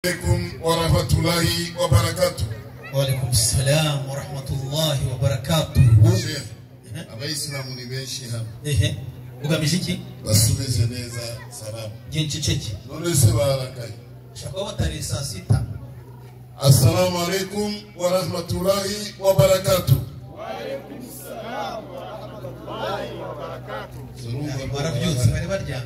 عليكم ورحمة الله وبركاته Waalaikum salam wa rahmatullahi wa barakatuhu. Sheikh, abayisilamu ni benshi hano Ehe, ugamije iki? basubize neza salamu Ngiye nceceke. none se barakaye Shaka batari saa sita. assalamu alaikum warahmatullahi wabarakatu Barabyutse bari baryamye.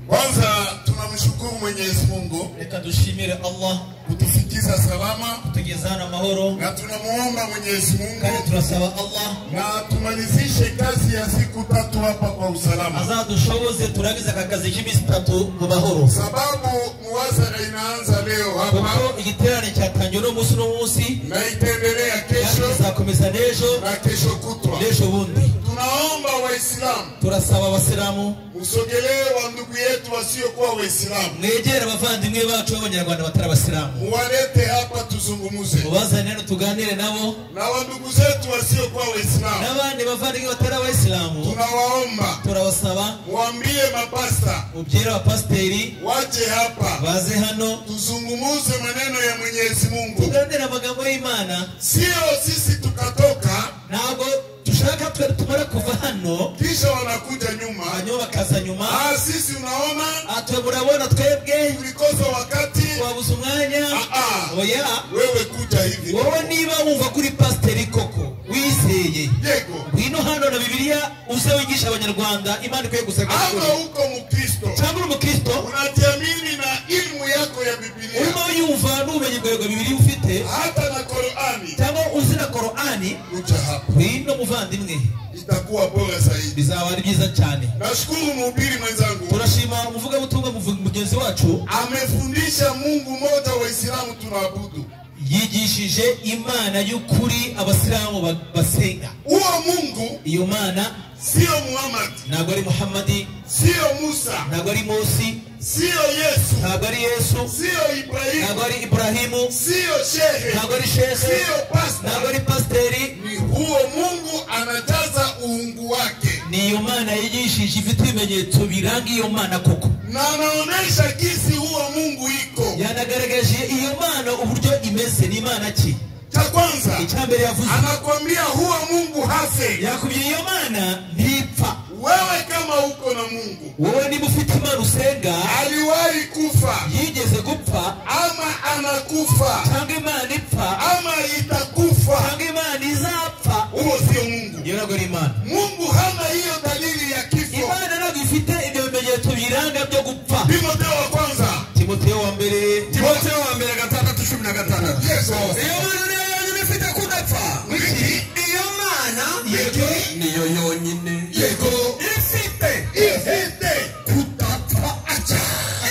kwanza tunamshukuru mwenyezi mungu Reka dushimire Allah kutufikiza salama tugeze hano amahoro na tunamuomba mwenyezi kandi mungu turasaba Allah na tumalizishe kazi ya siku tatu hapa kwa usalama azadushoboze turangize aka kazi k'iminsi itatu mu mahoro sababu muwazara inaanza leo hapa kuko igiterane cyatangiye uno munsi n'umunsi na itaendelea kandi kesho izakomeza n'ejo na kesho kutwa n'ejo bundi tunaomba waislamu turasaba abasilamu musogelee wa ndugu yetu wasiokuwa waislamu mwegere abavandimwe bacu b'abanyarwanda batari abasilamu muwalete hapa tuzungumuze mubazane hano tuganire nabo na wandugu zetu wasiokuwa waislamu n'abandi bavandimwe batari abayisilamu tunawaomba turabasaba muambie mapasta mubyere abapasiteri waje hapa baze hano tuzungumuze maneno ya mwenyezi mungu tuganire amagambo y'imana sio sisi tukatoka ntabwo dushaka twe tumara kuva hano kisha wanakuja nyuma hanyuma bakaza nyuma ah, sisi unaona atwe murabona twebwe tulikosa wakati wabuze umwanya Ah, ah. oya wewe kuja hivi wowe niba wumva kuri pasiteri koko wizeye yego ngwino hano na bibiliya uze wigisha abanyarwanda imana ikwiye gusa ama uko mukristo cyangwa uri umukristo unajiamini na ilmu yako ya bibilia urimo yumva n'ubumenyi bwawe bwa bibiliya ufite hata na Qur'ani, cyangwa uzi na korani kuja hapa ngwino muvandimwe itakuwa bora zaidi. bizaba ari byiza cyane Nashukuru mhubiri mwenzangu turashima umuvugabutumwa muvu- mugenzi wacu amefundisha Mungu mmoja Waislamu tunaabudu. yigishije imana y'ukuri abasilamu ba- basenga Huo Mungu iyo mana sio Muhammad, ntabwo ari muhamadi sio Musa, ntabwo ari mose sio Yesu, ntabwo ari yesu sio ntabwo Ibrahimu, ari iburahimu sio shehe, ntabwo ari shese sio ntabwo pastor. ari pasiteri Ni huo Mungu anajaza uungu wake ni iyo mana yigishije ifite ibimenyetso biranga iyo mana koko na anaonesha jinsi huo Mungu iko. yanagaragaje iyo mana uburyo imeze ni imana ki Cha kwanza icya mbere yavuze anakwambia huwa Mungu hase. yakubye iyo mana ntipfa Wewe kama uko na Mungu wowe niba ufite imana usenga aliwahi kufa yigeze gupfa ama anakufa cyangwa imana ipfa ama itakufa, cyangwa imana izapfa huo sio Mungu. iyo ntabwo ari imana Mungu hana hiyo dalili ya kifo. imana ntabwo ifite ibyo bimenyetso biranga byo gupfa Timotheo wa kwanza timoteyo wa mbere Timotheo wa mbere gatandatu cumi na gatandatu. Yesu iyo mana niyo yonyine ifite kudapfa Wiki. iyo mana Yego. niyo yonyine Yego. ifite ifite kutapfa acha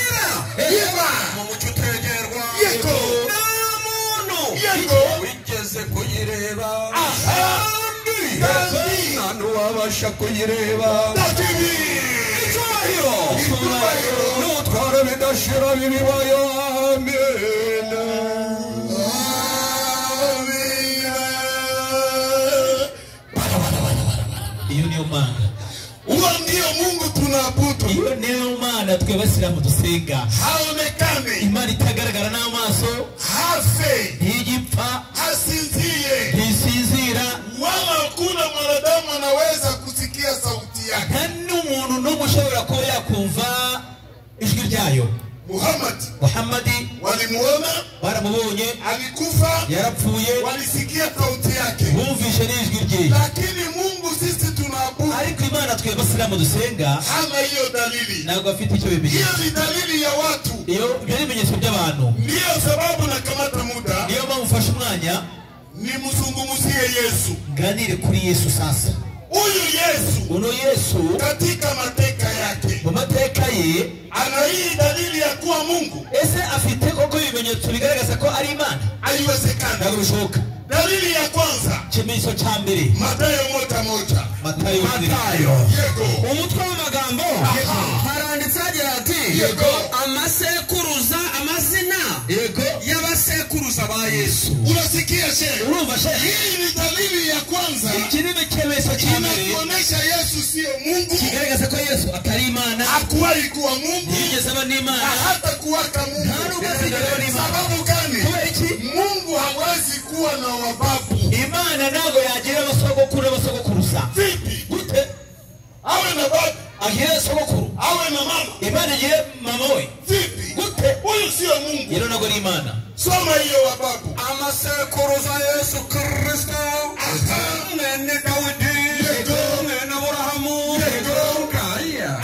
ira iba mu mucyo utegerwa Yego. nta muntu Yego. wigeze kuyireba ahandi kandi nta n'uwabasha kuyireba takibi icyubahiro n'utwara bidashira bibibayo amina Amina. iyo niyo mana Huo ndio Mungu tunaabudu, iyo niyo mana twe basiramu dusenga haonekane, imana itagaragara n'amaso hafe, ntigipfa hasinzie, ntisinzira wala hakuna mwanadamu anaweza kusikia sauti yake. nta n'umuntu n'umwe ushobora kuba yakumva ijwi ryayo Muhammad muhamadi walimuona, baramubonye alikufa, yarapfuye walisikia sauti yake, bumvishe n'ijwi rye lakini Mungu sisi tunaabudu ariko imana twe basiramu dusenga hana hiyo dalili. ntabwo afite icyo Hiyo bimenyetso ni dalili ya watu, iyo ibyo ni ibimenyetso by'abantu ndiyo sababu nakamata muda niyo mpamvu ufashe umwanya nimzungumzie Yesu. nganire kuri yesu sasa Huyu Yesu uno yesu katika mateka yake mu mateka ye ana hii dalili ya kuwa Mungu ese afite koko ibimenyetso bigaragaza ko ari imana ntabwo haiwezekana. bishoboka Dalili ya kwanza ikimenyetso cya mbere Mathayo moja moja matayo matayo yego umutwe w'amagambo haranditse hagira ati Yego. amasekuruza amazina yego y'abasekuruza ba yesu unasikia shehe urumva shehe hii ni dalili ya kwanza iki ni ikimenyetso cya mbere inakuonesha yesu siyo mungu kigaragaza ko yesu atari imana hakuwahi kuwa mungu yigeze na aba n'imana hata kuwaka mungu nta n'ubwo azigera aba n'imana sababu gani kubera iki mungu hawezi kuwa na wababu imana ntabwo yagira abasogokuru n'abasogokuru sa vipi gute awe na babu agira sogokuru awe na mama imana igiye mama we vipi gute huyu siyo mungu rero ntabwo ari imana soma hiyo wababu amasekuruza yesu kristo mwene dawidi Yego. mwene aburahamu Yego. Ngaya.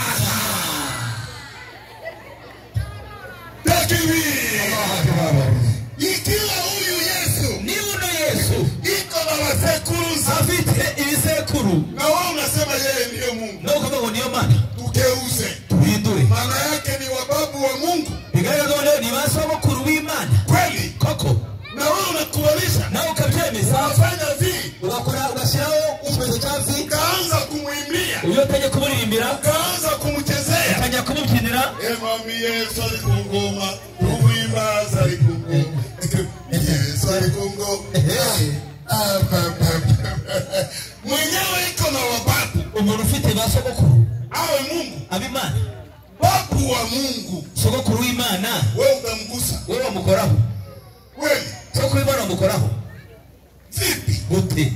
takibiri ikiwa huyu yesu niba uno yesu iko na wasekuruza afite ibisekuru na wao unasema yeye ndiyo mungu ni ukuvuga ngo niyo mana tugeuze duhindure maana yake ni wababu wa mungu bigaragaza ko rero ni ba sogokuru b'imana kweli koko na wewe unakubalisha nawe ukabyemeza unafanya vi ugakora ugashyiraho ikimenyetso cya vi ukaanza kumwimbia uburyo utajya kumuririmbira ukaanza kumchezea utangira kumubyinira emami yesu ari ku ngoma uwimbaza ari ku ngoma yesu ari ku ngoma Ah, pa, pa, pa. mwenyewe iko na wababu umuntu ufite ba sogokuru awe mungu ab'imana babu wa mungu sogokuru w'imana we utamgusa wowe wamukoraho kweli sogokuru w'imana wamukoraho vipi gute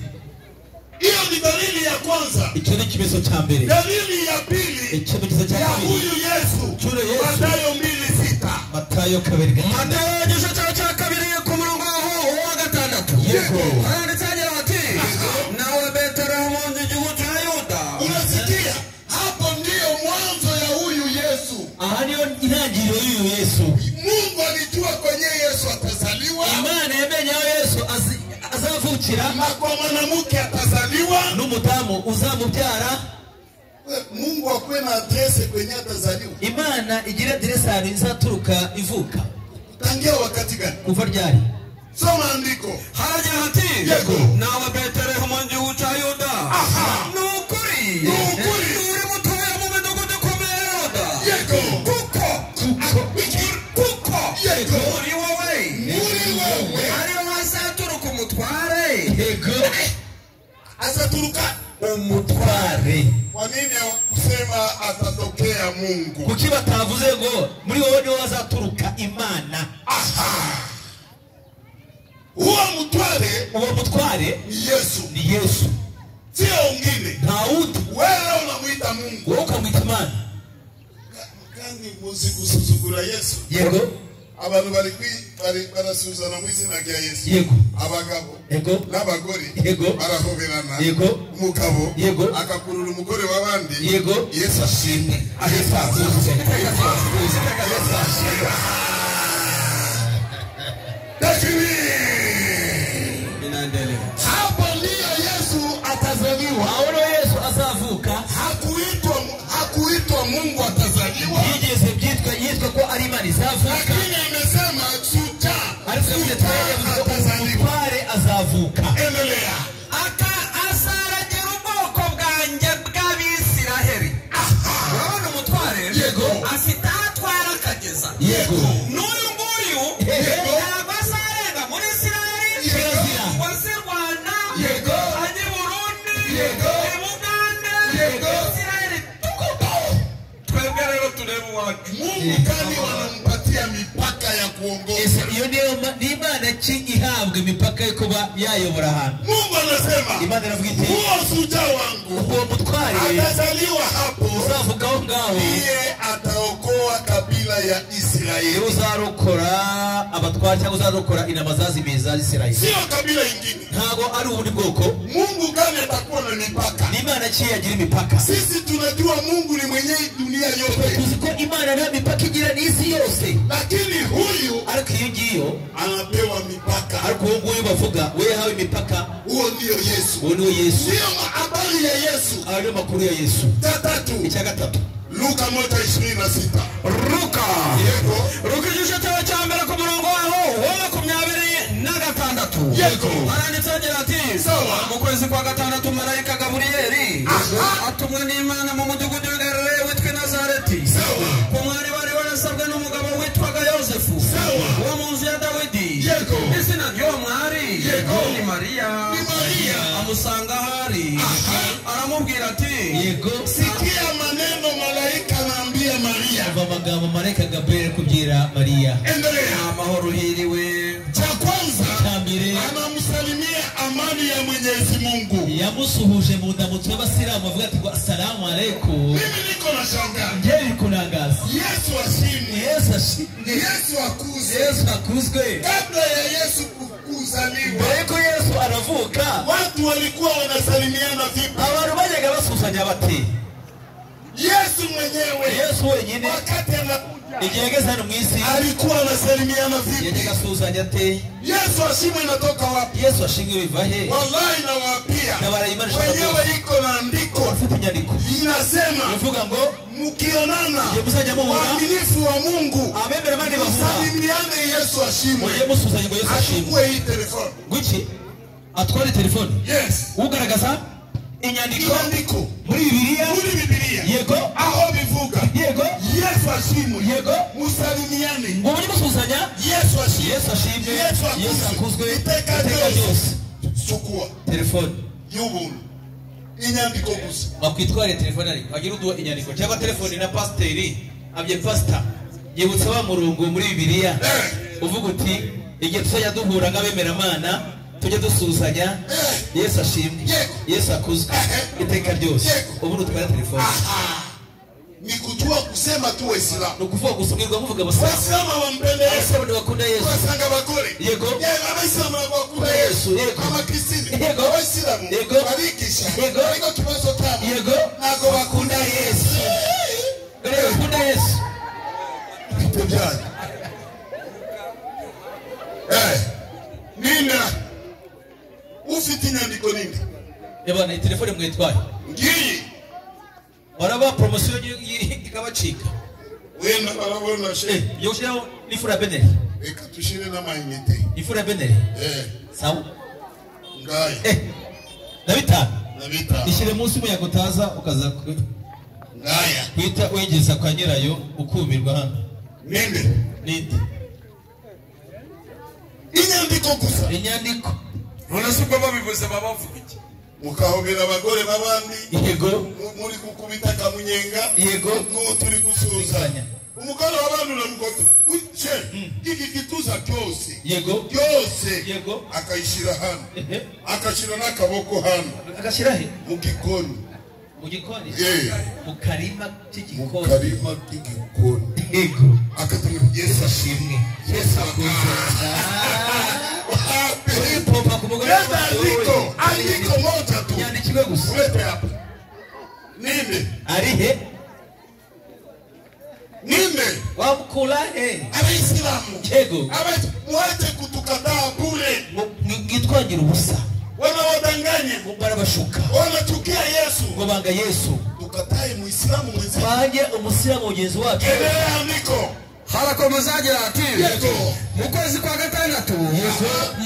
hiyo ni dalili ya kwanza icyo ni ikimenyetso cya mbere dalili ya pili ikimenyetso cya ya kabiri huyu yesu Huyu Yesu. matayo mbili sita matayo kabiri gatanu matayo igice cyawe cya kabiri ku murongo waho wa gatandatu Yego. handitse agira ati nawe betelehemu nzi igihugu cya yuda unasikia hapo ndiyo mwanzo ya huyu yesu aha niyo intangiriro y'uyu yesu mungu alijua kwenye yesu atazaliwa imana yamenye aho yesu azi- azavukira na kwa mwanamke atazaliwa n'umudamu uzamubyara mungu akuwe na adrese kwenye atazaliwa imana igira diresari izaturuka ivuka tangia wakati gani kuva ryari soma andiko harajya hati Yego. nawe betelehemu nzi igihugu cya yuda Aha. ni ukuri Ni ukuri. uri mutoya mu midugudu ikomeye ya yuda Yego. kuko kuko Yego. uri wowe muri wewe ariho hazaturuka umutware yego ataturuka umutware kwa nini hawakusema atatokea mungu kuki batavuze ngo muri wowe niwo hazaturuka imana huo mtware uwo mutware ni yesu ni yesu sio wengine nta wundi wewe unamwita mungu wowe ukamwita imana kandi muzi gusuzugura yesu yego abantu bari kwi- bari- barasuzana mu izina rya yesu yego abagabo yego n'abagore Yego. barahoberana Yego. umugabo Yego. agakurura umugore w'abandi Yego. yesu ashimwe yesu akunze yesu akunze yesu ashimwe Lakini, hapo ndiyo yesu atazaliwa aho niho yesu azavuka hakuitwa hakuitwa mungu atazaliwa yigeze byitwa yitwa ko ari imana izavuka lakini amesema suta ariko suta atazaliwa umutware azavuka endelea aka azaragira ubwoko bwanjye bw'abisiraheli urabona umutware Yego. afite aho atwara akageza yego n'uyu nguyu Yego. ntabwo azarenga muri isiraheli Yego. wazirwana Yego. ajye i burundi Yego. i bugande Yego. isiraheli tukutu twebwe rero tureba iwacu mungu kandi wanampatia mipaka ya kuongoza ese iyo niyo ma- ni imana ki ihabwa imipaka yo kuba yayobora ahantu mungu anasema imana iravuga iti huo suja wangu uwo mutware atazaliwa hapo uzavuga aho ngaho ndiye ataokoa kabila ya niwe israeli uzarokora abatware cyangwa uzarokora intama zazimiye za isirayeli sio kabila ingine ntabwo ari ubundi bwoko mungu kandi atakuwa na mipaka ni imana ki yagira imipaka sisi tunajua mungu ni mwenyewe dunia yote tuzi ko imana nta mipaka igira n'isi yose lakini huyu ariko iyo ngiyo anapewa mipaka ariko uwo nguwo bavuga we yahawe imipaka huo ndiyo yesu uwo niwe yesu ndiyo habari ya yesu aba ariyo makuru ya yesu cha tatu icya gatatu luka moja ishirini na sita ruka yego ruka igice cyawe cya mbere ku murongo waho wa makumyabiri na gatandatu yego aranditse agira ati Sawa. mu kwezi kwa gatandatu marayika gaburiyeli Aha. atumwa n'imana mu mudugudu w'interere witwa nazareti sawa ku mwari wari warasabwe n'umugabo witwaga yosefu Sawa. wo mu nzu ya dawidi Yego. izina amusanga ahari aramubwira ati yego sikia maneno malaika anaambia maria umva amagambo marayika gaburiyeli ari kubwira mariya endelea amahoro uhiriwe cha kwanza cya mbere anamsalimia amani ya mwenyezi mungu yamusuhuje mu ndamutso y'abasilamu avuga ati ngo salamu aleikum mimi niko na shangaa njye biri kunangaza yesu ashimwe yesu ashi ni yesu akuze yesu akuzwe kabla ya yesu ku- kuzaliwa mbere yuko yesu aravuka watu walikuwa wanasalimiana vipi abantu bajyaga basuhuzanya bati yesu mwenyewe yesu wenyine wakati anakuja igihe yageze hano mu isi alikuwa anasalimiana vipi yajyaga asuhuzanya ate yesu ashimwe inatoka wapi yesu ashingiwe biva he wallahi nawaambia Na wanaimarisha wenyewe iko na andiko afite inyandiko inasema ivuga ngo mukionana igihe muzajya muhura waaminifu wa mungu abemera abandi bahura musalimiane yesu mujye ashimwe musuhuzanya ngo yesu ashimwe achukue hii telefoni guki atware telefoni yes ugaragaza inyandiko iandiko muri bibiliya muri bibiliya yego aho bivuga yego yesu ashimwe yego musalimiane ngo mujye musuhuzanya yesu ashimwe yesu ashimwe yesu yesu akuzwe akuzwe iteka iteka ryose ryose sukua telefoni y'ubuntu inyandiko gusa wakwitwara telefone ariko wagira uduha inyandiko cyangwa telefoni na pasiteri abye pasita yibutsa wa murongo muri bibiliya uvuga uti igihe tuzajya duhura nk'abemeramana tujye dusuhuzanya yesu ashimwe Yego. yesu akuzwe Ehe. iteka ryose Yego. ubu utwara telefoni Aha. ni kujua kusema tu waislamu ni ukuvuga gusa ubwirwa muvuga abasiramu waislamu wampende yesu abasiramu ntibakunda yesu basanga abagore Yego, Yego. abayisilamu bakunda yesu Yego. amakrisitini Yego. abayisilamu Yego. barigisha Yego. ariko ikibazo cyabo Yego. ntabwo bakunda yesu dore bakunda yesu ibyo byanyu Eh, nina ufite inyandiko nini yabona iyi telefoni mwitwaye ngiyi baraba poromosiyo y- y- ikabacika wenda barabona she yo gushyiraho n'ifura beneri reka tushyire n'amayinite ifura beneri Eh, sawa ngayo Eh, na bitanu na bitanu ishyire munsi umuyaga utaza ukaza ku- ngaya guhita wegeza kwa nyirayo ukumirwa hano ninde n'indi inyandiko gusa inyandiko none se ubwo babivuze baba bavuga iki mukahobera abagore b'abandi yego mu- muri gukubita akamunyenga Yego. n'uwo turi gusuhuzanya umugore w'abandi uramugota uce iki gituza cyose yego cyose Yego. akayishyira hano Ehe. akashyira n'akaboko hano agashyira he mu gikoni mu gikoni Eh, mu karima mu k'igikoni karima k'igikoni yego akatumira yesu ashimwe yesu akunze pompa ku mugore Leta andiko andiko moja tu yandikiwe gusa ulete hapa nime ari he nime wamukura he abayisilamu yego Abe- mwache kutukataa bure Mu- mwitwagira ubusa wanawadanganya ngo barabashuka wanachukia yesu ngo banga yesu tukatae muislamu mwenzetu twange umusiramu mugenzi wacu endelea andiko harakomeza agira ati Yego. mu kwezi kwa gatandatu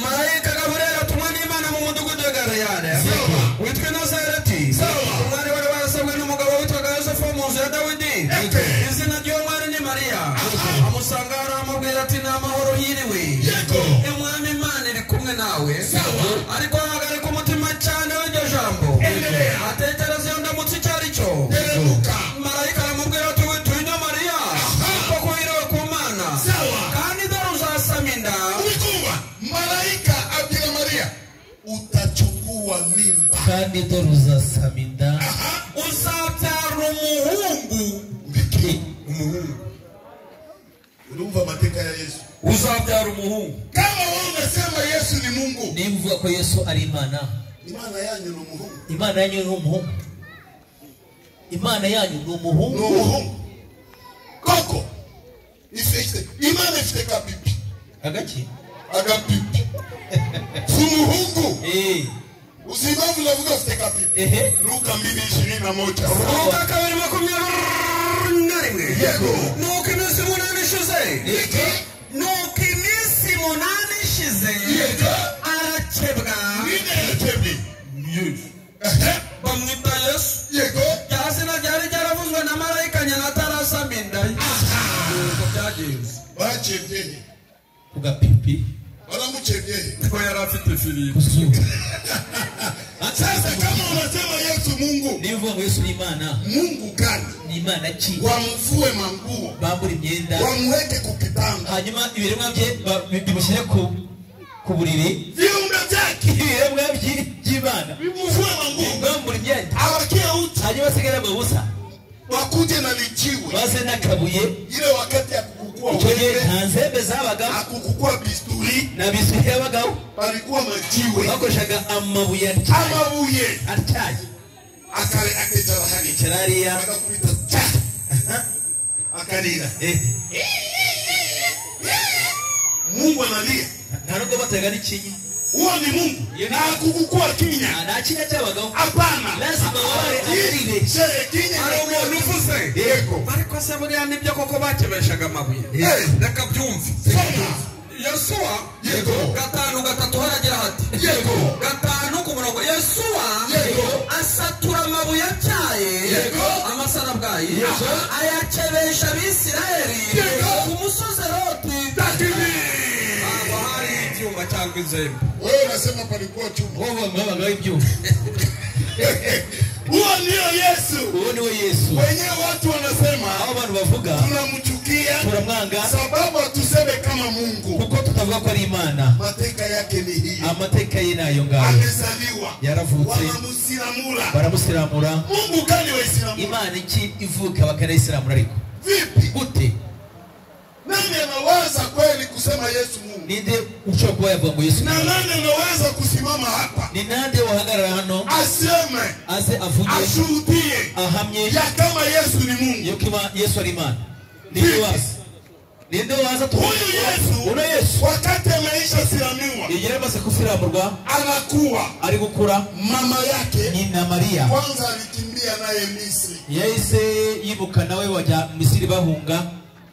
marayika gaburera atumwa n'imana mu mudugudu wa galeyade Sawa. witwa nazareti Sawa. umwari wari warasabwe n'umugabo witwaga yosefu wo mu nzu ya dawidi Yego. izina ry'uwo mwari ni mariya amusanga ahari amubwira ati ni amahoro yiriwe Yego. umwami imana iri kumwe nawe Sawa. ariko ahagarika umutima cyane w'iryo jambo Endelea. atekereza iyo ndamutse icyo ari cyo teremuka marayika aramubwira ati witinya mariya kuko kuhiriwe ku mana Sawa. kandi dore uzasama inda ulikuwa malaika abwira maria utachukua mimba kandi dore uzasama inda uzabyara umuhungu Mbiki. umuhungu uliumva mateka ya yesu uzabyara umuhungu kama wewe unasema yesu ni mungu niba uvuga ko yesu ari imana ni maana yanyu ni umuhungu imana yanyu ni umuhungu imana yanyu ni ni umuhungu umuhungu koko ifite imana ifite kapipi agaki agapipi si umuhungu Eh, usimame unavuga ufite kapipi ehe luka mbili ishirini na moja urubuga kabiri makumyabiri na rimwe yego nuko iminsi umunani ishize Ike, nuko iminsi umunani ishize Yego. arakebwa nineretebi Ehe, bamwita yesu yego rya zina ryari ryaravuzwe na marayika nyina atarasama inda ye nuko byagenze bacebyehe ku gapipi baramucebyehe ko yari afite firigo kuzuba Sasa kama unasema Yesu Mungu, niba uvuga ngo yesu ni imana Mungu gani? ni imana ki Wamfue manguo, bambura imyenda wamweke kukitanda, hanyuma ibiremwa bye ba- bi- bimushyire ku ku buriri viumbe vyake ibiremwa byi- by'imana vimfue manguo, bambura imyenda awakie uchi, hanyuma basigare mu busa wakuje na lijiwe. baze n'akabuye Ile wakati akukukua icyo gihe wembe, nta nzembe zabagaho akukukua bisturi, nta biswi yabagaho palikuwa majiwe bakoreshaga amabuye atyaye amabuye, atyaye akale akejarahani icarariya akakubita cha, akalira. Mungu analia, nta nubwo bataga n'ikinya huo ni Mungu, Yeye ni- na akukukua kinya, nta kinya cyabagaho hapana. lazima wabare amarire Shehe kinya Hari umuntu uvuze yego. ariko se buriya nibyo koko bakebeshaga amabuye Eh. reka byumve yesuwa Yego. gatanu gatatu haragira hati Yego. gatanu ku murongo yesuwa Yego. asatura amabuye atyaye Yego. amasarabwayi Yego. ayakebesha abisirayeli Yego. ku musozi roti haba hari ibyuma cyangwa inzembe Wewe unasema palikuwa chuma. wowe mwabagaho ibyuma Huo ndio Yesu. uwo ni we yesu Wenyewe watu wanasema aho abantu bavuga tunamchukia turamwanga sababu hatuseme kama Mungu. kuko tutavuga ko ari imana Mateka yake ni hii, amateka ye ni ayo ngayo amezaliwa, yaravutse wanamusilamula. baramusiramura Mungu gani Waislamu? imana iki ivuka bakanayisiramura ariko Vipi? gute Nani anawaza kweli kusema Yesu Mungu? ninde ushobora kuba yavuga ngo yesu ni Na Imana? nani anaweza kusimama hapa ni nande wahagarara hano aseme, aze avuge ashuhudie ahamye ya kama Yesu ni Mungu? yuko Ima- yesu ari imana ninde waza ninde waza tu Huyu Yesu uno yesu wakati ameisha silamiwa yegera amaze kusiramurwa anakuwa ari gukura mama yake nyina mariya kwanza alikimbia naye Misri yahise yibuka nawe wajya misiri bahunga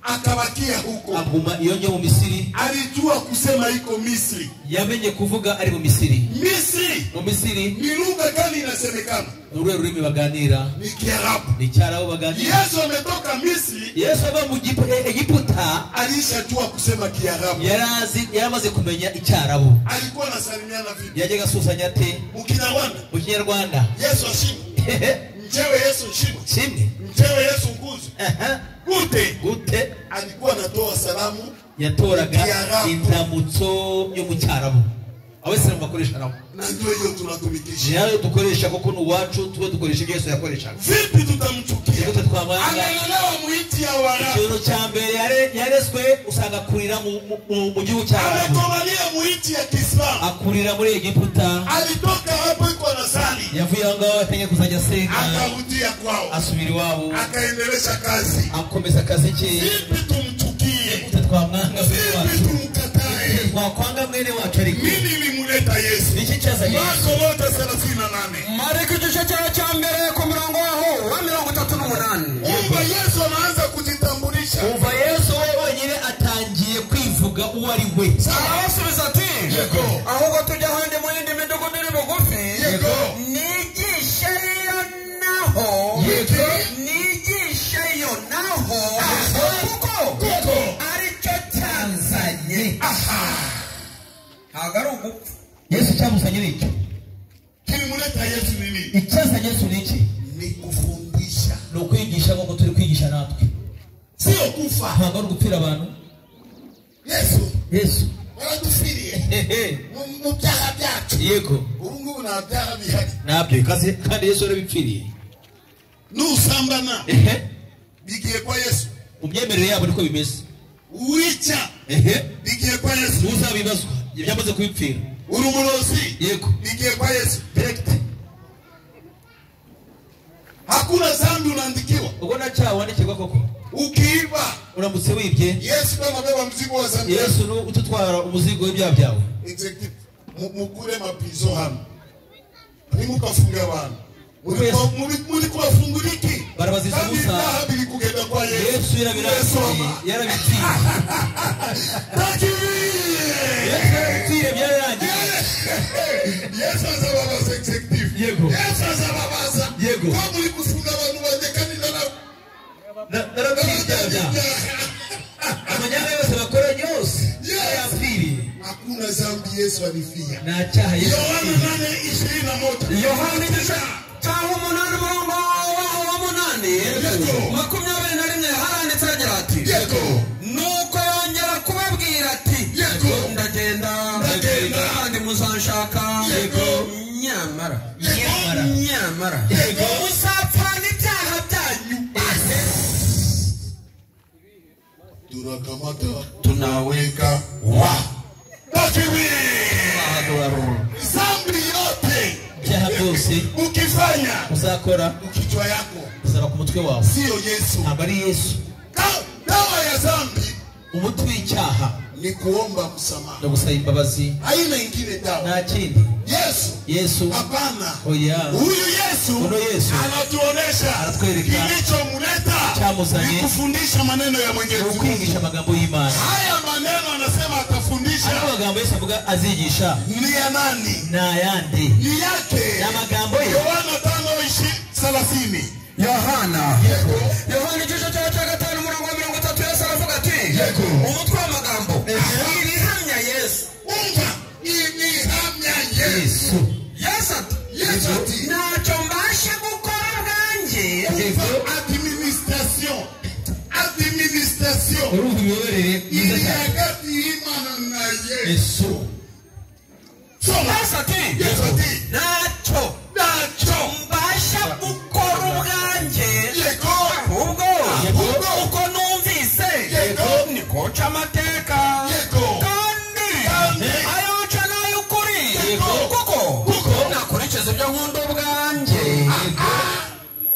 akabakia huko. aguma iyo njya mu misiri Alijua kusema iko Misri. yamenye kuvuga ari mu misiri Misri mu misiri ni lugha gani inasemekana? ni uruhe rurimi baganira Ni Kiarabu. ni icyarabu baganira Yesu ametoka Misri, yesu ava mu Gipu- e- egiputa alishajua kusema Kiarabu. yari azi- yari amaze kumenya icyarabu Alikuwa anasalimiana vipi? yajyaga asusanya ate Mu Kinyarwanda mu kinyarwanda Yesu ashimwe, mchewe Yesu nshimwe, kimwe mchewe Yesu nguzo. Aha. Gute gute alikuwa anatoa salamu yatoraga Icyarabu. indamutso yo mu cyarabu abasilamu bakoresha nabo na ndio hiyo tunatumikisha. nayo dukoresha kuko ni uwacu tube dukoresha ibyo yesu yakoreshaga Vipi tutamchukia? Nigute twamwanga Analelewa muiti ya Waarabu. ikintu cya mbere yare- yarezwe usanga akurira mu- mu- mu- mu gihugu cy'arabu amekomalia muiti ya Kiislamu. akurira muri egiputa Alitoka hapo iko nasali, yavuye aho ngaho yatangiye kuzajya asenga akarudia kwao, asubira iwabo akaendelesha kazi. akomeza akazi ke Vipi tumchukie? gute twamwanga mwene Vipi wacu tumkatae? twakwanga mwene wacu ariko Nini limuleta Yesu? niki cyazanye Marko wote 38. mariko igice cyawe cya mbere ku murongo waho wa mirongo itatu n'umunani Kumbe Yesu anaanza kujitambulisha. umva yesu we wenyine atangiye kwivuga uwo ari we arabasubiza ati Yego. ahubwo tujya ahandi mu yindi midugudu iri bugufi Yego. nigisheyo naho Yego. nigisheyo naho Aha. kuko Kuko. aricyo cyanzanye ntabwo ari ugupfa yesu cyamuzanye ni iki Kilimuleta Yesu nini? icyazanye yesu ni iki Ni kufundisha. ni ukwigisha nk'uko turi kwigisha natwe Sio kufa. ntabwo ari ugupfira abantu Yesu yesu waratufiriye mu mu byaha byacu. yego Ubu ngubu nta byaha bihari. nabyo ikaze kandi yesu yarabipfiriye Nusambana ehe bigiye kwa Yesu. mu myemerere yabo niko bimeze Uwica ehe bigiye kwa Yesu. ntuzabibazwa ibyo byamaze kubipfira Uri umurozi yego bigiye kwa Yesu. direkite Hakuna dhambi unaandikiwa. ubwo nta cyaha wandikirwa koko Ukiiba uramutse wibye Yesu kama beba mzigo wa dhambi. yesu ni ututwara umuzigo w'ibyaha byawe executive mu- mukure mapizo hano nimukafunge abantu Muliko- muli- mulikubafunguliki Barabaziza Kandi Musa. ibyaha biri kugenda kwa yesu yesu Yesu yarabirangiriye ama. yarabipfiriye Takibiri! yesu yarabipfiriye byararangiye yesu azababaza executive Yego. yesu azababaza Yego. ko muri gufunga abantu banjye kandi nara- Na- narabipfiriye ibyaha byawe narabyaha amanyanga yose bakora yose Yes. yarabipfiriye hakuna zambi yesu alifia nta cyaha yesu yohana nane ishirini na moja yohana igice cyaho umunani umurongo waho wa munani Yego. makumyabiri na rimwe haranditse agira ati yego nuko yongera kubabwira ati Yego. ndagenda Ndagenda. kandi muzanshaka Yego. nyamara Nyamara. nyamara Yego. muzapfa n'ibyaha byanyu tunakamata tunaweka wa wakiwi zambi yote ibyaha byose ukifanya uzakora kichwa yako usaba ku mutwe wawe siyo yesu ntabwo ari yesu Da- dawa ya zambi umuti w'icyaha ni kuomba no msamaha gusaba imbabazi haina ingine dawa nta kindi yesu yesu hapana oya huyu yesu Huyu Yesu anatuonesha anatuelekea. kilichomleta Chamuzanye. ni kufundisha maneno ya mwenyezi ni mungu ukwigisha amagambo y'imana haya maneno anasema ari atafundisha amagambo yesu avuga azigisha ni ya nani ni ayandi ni yake ni amagambo ye yohana tano ishi thelathini yohana yego yohana igice cyawe cya gatanu umurongo wa mirongo itatu yesu aravuga ati Yego. umutwe w'amagambo ibihamya yesu umva imihamya yesu yesu yesu ati Yesu ati. ntacyo mbasha gukora ubwanjye umva administration administration urumva imiyoborere myiza iri cyane hagati y'imana na yesu yesu soma yesu ati yesu ati ntacyo ntacyo mbasha gukora ubwanjye yego ahubwo Yego. uko numvise Yego. niko nca amateka Yego. kandi Kandi. ayo nca n'ay'ukuri Yego. kuko Kuko. nakurikiza ibyo nkunda ubwanjye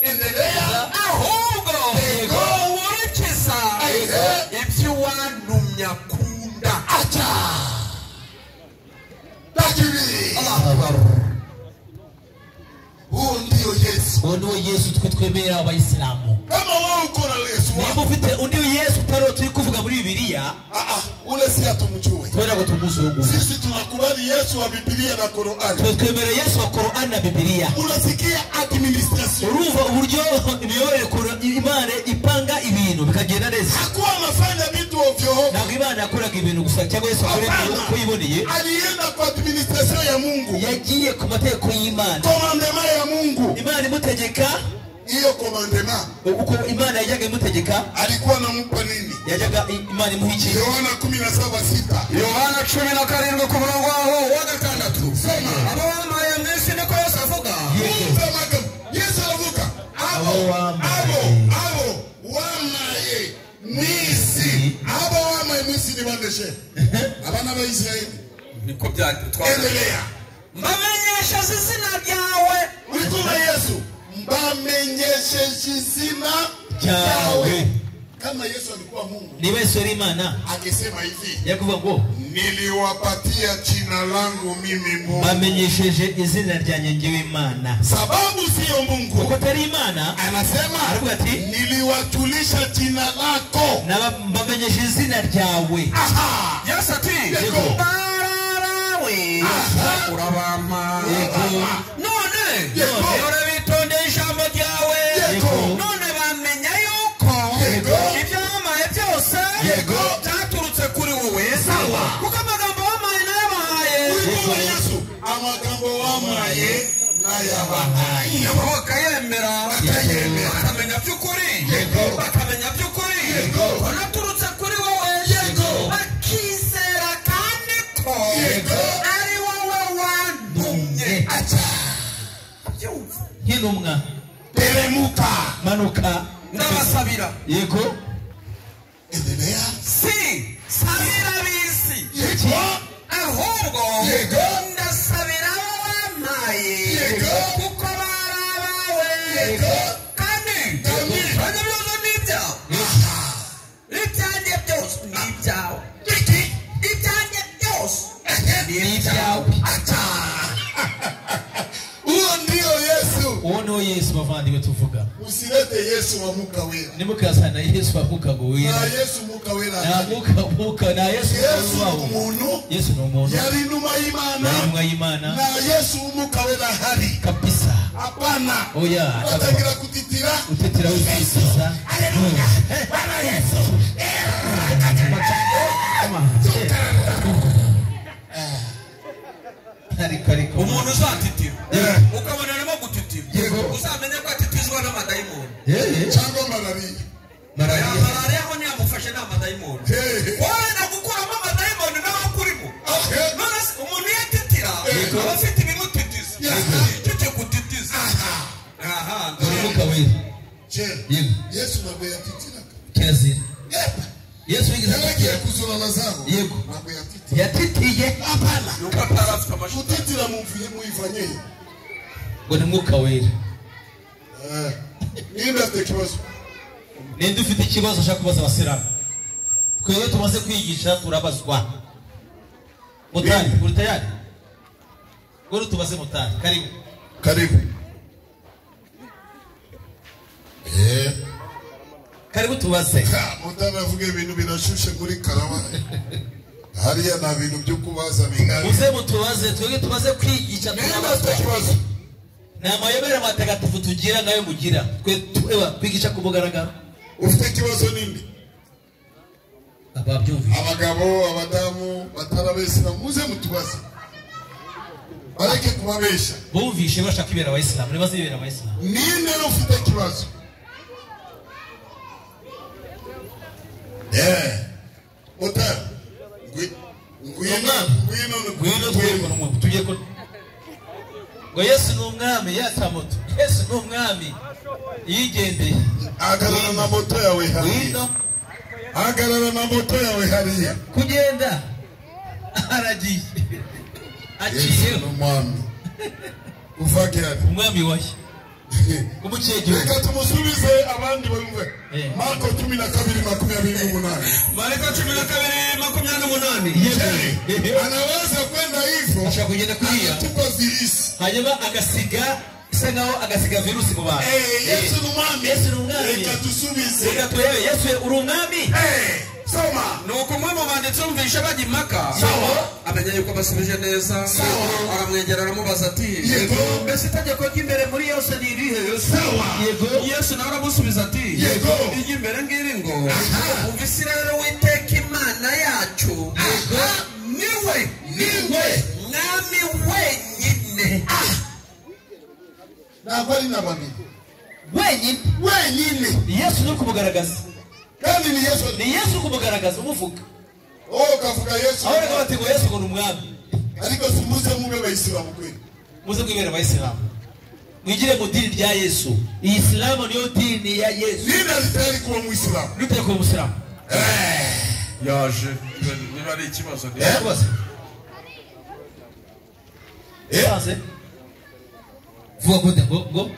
endelea ahubwo Yego. nkurikiza Yego. ibyo wantumye akunda acha lakini huo ndio yesu uwo ni wo yesu twe twemera abayisilamu kama wewe uko na yesu niba wako ufite undi yesu utari uwo turi kuvuga muri bibiliya ah, ah, ule si hatumjue kubera ngo tumuzi uwo nguwo sisi tunakubali yesu wa bibilia na korani twe twemera yesu wa korani na bibiliya unasikia administration urumva uburyo imiyoborere Kora- imana ipanga ibintu bikagenda neza hakuwa anafanya vitu ovyo ovyo ntabwo imana yakoraga ibintu gusa cyangwa yesu akorera ibintu uko yiboneye alienda kwa administration ya mungu yagiye ku mategeko y'imana komandema ya mungu imana imutegeka hiyo komandema uko imana yajyaga imutegeka alikuwa anampa nini yajyaga i- imana imuha iki yohana kumi na saba sita yohana cumi na karindwi ku murongo waho wa gatandatu abo bambaye mu isi niko yesu avuga Kumva magambo. yesu aravuga Abo abo wambaye. abo abo wamaye mwisi abo wamaye mwisi ni bandeshe abana b'abayisirayeli niko byatwara endelea mbamenyesha izina ryawe wituma yesu mbamenyesheje izina Ryawe. kama yesu alikuwa mungu niba yesu yari imana akisema hivi yakuvuga ngo niliwapatia jina langu mimi mungu bamenyesheje izina ryanjye ngewe imana sababu siyo mungu kuko atari imana anasema Aravuga ati, niliwatulisha jina lako naba- mbamenyesheje izina ryawe Aha! yesu ati Yego. bararawe Aha. urabampa Yego. none Yego. dore bitonde ijambo ryawe Yego. none bamenya yuko Yego. ibyamaye byose Yego. byaturutse kuri wowe Sawa. kuko amagambo wamaye nayo bahaye Wituma yesu amagambo wamaye n'ayabahaye nyamuka yemera Yego. bakamenya by'ukuri Yego. bakamenya by'ukuri Yego. banaturutse kuri wowe Yego. bakizera kandi ko Yego. ari wowe wantumye aca Yumva. nk'intumwa teremuka manuka ndabasabira yego endelea si sabira bisi yego ahubwo Yego. ndasabira abo bampaye Yego. kuko bari abawe Yego. kandi Kandi. ibyo byose ni ibyawe Aha! ibyanjye byose ni ibyawe Iki! ibyanjye byose ni ibyawe aca huo ndio yesu uwo ni wo yesu bavandimwe tuvuga usilete yesu wa muka wera nimukazana yesu avuka ngo na wera yesu muka nta wera mwuka mwuka nta yesu yesu wawo. umuntu yesu ni umuntu yari inuma ni y'imana intumwa y'imana na yesu umuka wera hari kabisa hapana oya batangira kutitira utetera wisiza umuntu uzatitira Yeah. ukabona arimo gutitira Yego. uzamenye ko atitizwa n'amadayimoni cyangwa malariya ya malariya ho ntiyamufashe ni amadayimoni Hey. wenda gukuramo amadayimoni nawe akurimo Okay. none se umuntu iyo atitira Yego. aba afite ibimutitiza Yego. icyo kigutitiza aha umwuka wera Je, Yego. yesu ntabwo yatitiraka kirazira yesu wigeze yaragiye kuzura lazaro Yego. ntabwo yatitira yatitiye apana nuko atari afite amashusho kutitira mumvire muyivanye ngo ni umwuka wera Eh, ninde afite ikibazo ninde ufite ikibazo ushaka kubaza abasilamu twe iyo tumaze kwigisha turabazwa mutari uri tayari ngoro tubaze mutari karibu karibu Eh, karibu tubaze ha, mutara avuga ibintu binashushe muri karama hariya nta bintu byo kubaza bihari muze mutubaze twebwe tumaze kwigisha ninde afite turabazwa ikibazo ni amayobera matagatifu tugira nayo mugira twe tweba kwigisha ku mugaragaro ufite ikibazo ninde ababyumvise abagabo abadamu batarabesera muze mutubaze bareke kubabesha bumvishe bashaka ibera abayisilamu nibaze ibera abayisilamu ninde ufite ikibazo Eh, utari Ngwi- ngwino Umwana. ngwino ngwino twebwe ngwino n'umwe tujye ko ngo yesu ni umwami yata moto yesu ni umwami yigendeye hagarara na moto yawe hariya ngwino hagarara na moto yawe hariya kugenda aragiye yesu aciye ni umwami uva gihari umwami washya umuciye igihugu reka tumusubize abandi bumve Eh. marko cumi na kabiri makumyabiri n'umunani mareka cumi na kabiri makumyabiri n'umunani Yewe. Je, anaweza kwenda hivyo ashobora kugenda kuriya akatupa virusi hanyuma agasiga isa nkaho agasiga virusi mu bantu Eh, yesu ni umwami Yesu ni umwami. reka dusubize reka turebe yesu uri umwami Eh, soma nuko umwe mu banditsi wumvishe bajya impaka Sawa. amenya yuko basubije neza Sawa. aramwegera aramubaza ati Yego. mbese itegeko ry'imbere muri yose ni irihe Sawa. Yego. yesu nawe aramusubiza ati Yego. iry'imbere ngiri ngo umvise rero witeka imana yacu niwe niwe mwami wenyine ntabwo ari na babiri wenyine wenyine ni yesu uri kumugaragaza kandi ni yesu ni yesu uri kumugaragaza umuvuga wowe ukavuga yesu aho reka bati ngo yesu ngo ni umwami ariko simuze mube abayisilamu kweli muze kwibera abayisilamu mwigire mu dini rya yesu iyi isilamu niyo dini ya yesu ninde ari tayari kuba umuyisilamu nuteye kuba umusilamu yaje niba ari ikibazo Tubaze. Tubaze. vuga gute ngo ngo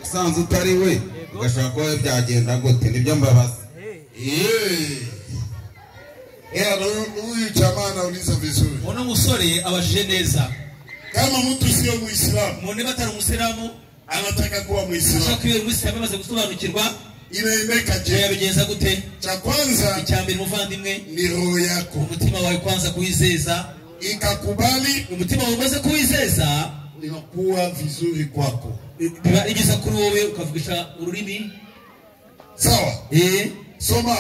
usanze utari we ugashaka kuba byagenda gute nibyo mbabaza Yeye huyu- huyu jamaa anauliza vizuri uno musore abajije neza kama mtu sio muislamu umuntu niba atari umusilamu anataka kuwa ashaka muislamu kwibera umusilamu amaze gusobanukirwa inaendeka ibyo je yabigenza gute cha kwanza icya mbere umuvandimwe ni roho yako umutima wawe kwanza kuwizeza ikakubali umutima wawe umaze kuwizeza inakuwa vizuri kwako biba ari byiza kuri wowe ukavugisha ururimi sawa eh soma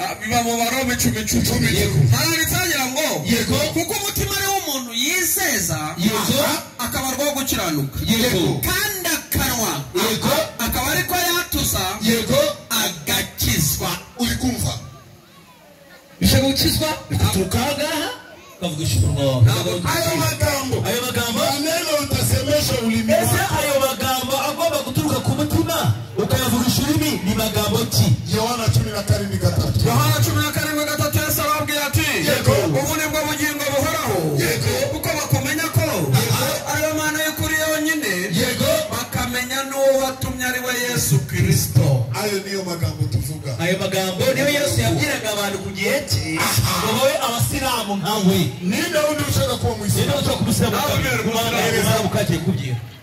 Ah, biba mu barome cumi cumi cumi Yego. ntabitangira ngo Yego. kuko umutima ari w'umuntu yizeza Yego. akabarwa wo gukiranuka yego kandi akanwa yego akaba ariko yatuza yego agakizwa ulikumva bishaka gukizwa bituruka aha ngaha ukavugisha umunwa wawe hayo magambo ayo magambo maneno utasemesha ulimi ese wako ayo magambo agomba guturuka ku mutima ukayavugisha ururimi ni magambo ki yohana cumi na karindwi gatatu yohana cumi na karindwi gatatu yesu arababwira ati Yego. ubu ni bwo bugingo buhoraho Yego. kuko bakumenya ko ariyo mana y'ukuri yonyine yego bakamenya n'uwo watumye ari we yesu kirisito ayo niyo magambo tuvuga ayo magambo niyo yesu yabwiraga abantu ku gihe cye ngo babe abasilamu nkawe ninde wundi ushaka kuba ninde muislamu ushobora kumusiramu Nawe ubera ukabwira umusilamu. ukagiye kubwira